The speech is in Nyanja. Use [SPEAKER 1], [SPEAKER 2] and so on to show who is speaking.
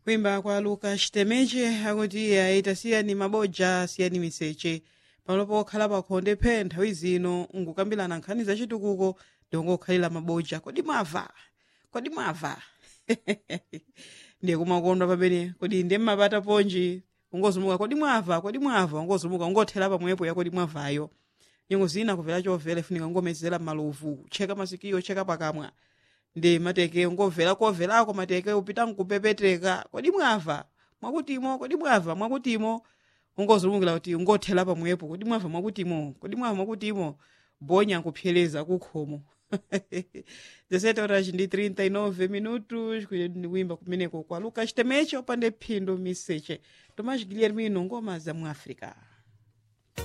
[SPEAKER 1] kuimba kwa lucas temeche akuti aita siyani mabodza siyani miseche pamalopo okhala pakhonde phe nthawi zino nkukambirana nkhani zachitukuko ndikungokhalira mabodza kodi mwava kodi mwava ndiye kumakondwa pamene kodi ndiye mmapata ponji ungozumuka kodi mwava kodi mwava ungozumuka ungothera pamwepo ya kodi mwavayo nyengo zina kumvera chomvera ifunika ngomezera maluvu cheka masikiyo cheka pakamwa ndi mateke ngomvera komverako mateke upita nkupepeteka kodi mwava mwakutimo kodi mwava mwakutimo ungozumukira kuti ungothera pamwepo kodi mwava mwakutimo kodi mwava mwakutimo bonya nkupyereza kukhomo 17 horas ndi 39 minutos kuimba kumeneko kwa lucas temeche opande phindu miseche tomás guilhermino ngoma za mu africa